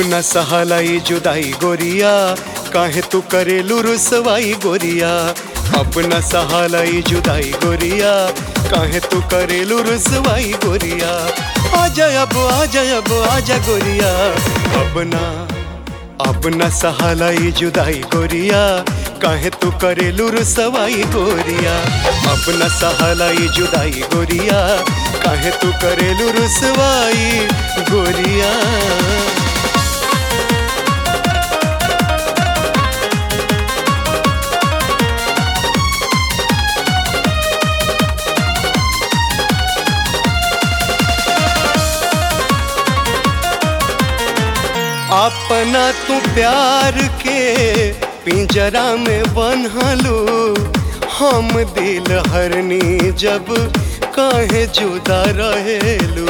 अपना सहालाई जुदाई गोरिया काहे तू करेलू रुसवाई गोरिया अपना सहालाई जुदाई गोरिया काहे तू करेलू रुसवाई गोरिया आजा अब आजा अब आजा गोरिया अपना अपना सहालाई जुदाई गोरिया काहे तू करेलू रुसवाई गोरिया अपना सहालाई जुदाई गोरिया काहे तू करेलू रुसवाई गोरिया अपना तू प्यार के पिंजरा में बन्हलू हम दिल हरनी जब काहे जुदा रहेलू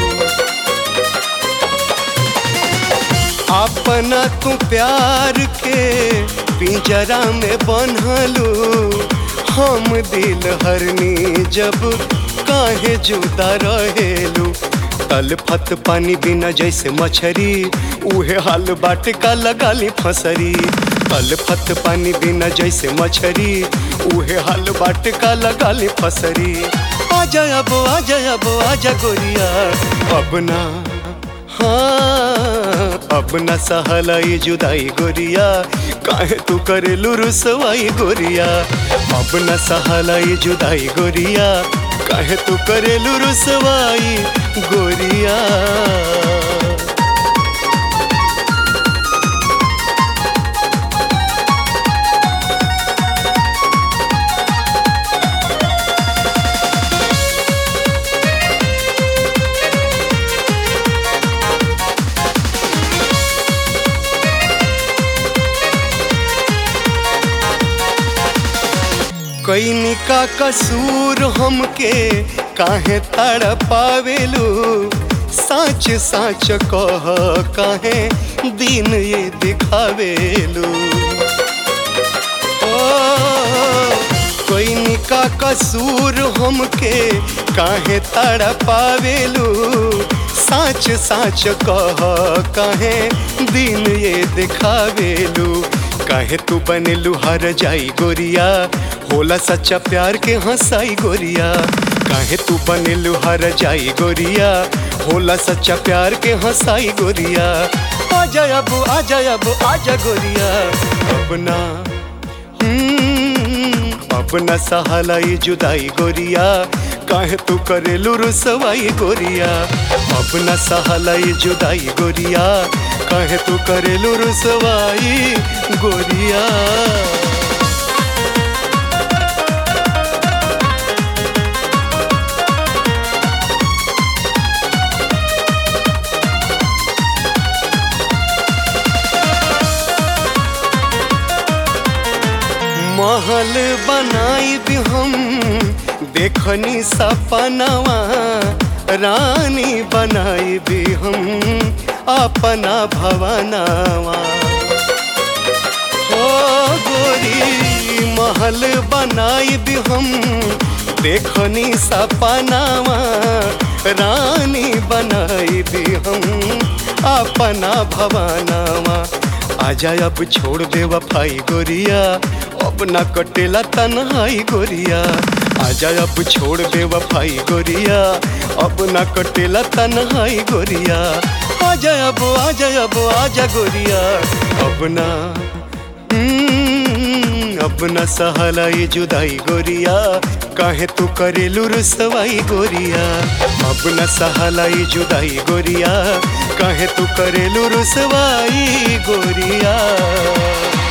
अपना तू प्यार के पिंजरा में बन्हलू हम दिल हरनी जब काहे जुदा रहेलू तलफत पानी बिना जैसे मछरी उहे हाल बाट का लगाली फसरी तलफत पानी बिना जैसे मछरी उहे हाल बाट का लगाली फसरी आजा अब आजा अब आजा गोरिया अब ना हाँ अब न सहलाई जुदाई गोरिया काहे तू करेलू रुसवाई गोरिया अब न सहलाई जुदाई गोरिया काहे तू करेलू रुसवाई गोरिया कैनी का कसूर हमके काहे तड़ पावेलू साच साच कह काहे दिन ये दिखावेलू ओ कैनी का कसूर हमके काहे तड़ पावेलू साच साच कह काहे दिन ये दिखावेलू काहे तू बनेलू हर जाई गोरिया होला सच्चा प्यार के हंसाई गोरिया काहे तू बनेलू हर जाई गोरिया होला सच्चा प्यार के हंसाई गोरिया आजा अब आजा अब आजा गोरिया अपना अपना सहालाई जुदाई गोरिया काहे तू करेलू रुसवाई गोरिया अपना सहालाई जुदाई गोरिया काहे तू करेलू रुसवाई गोरिया महल बनाई भी हम देखनी सपनावा रानी बनाई भी हम अपना भवनावा हो गोरी महल बनाई भी हम देखनी सपनावा रानी बनाई भी हम अपना भवनावा आजा अब छोड़ दे वफाई गोरिया अब ना कटेला तन्हाई गोरिया आजा अब छोड़ दे वफाई गोरिया अब ना कटेला तन्हाई गोरिया आजा अब आजा अब आजा गोरिया अब ना अब न सहलाई जुदाई गोरिया काहे तू करेलू रुसवाई गोरिया अब न सहलाई जुदाई गोरिया काहे तू करेलू रुसवाई गोरिया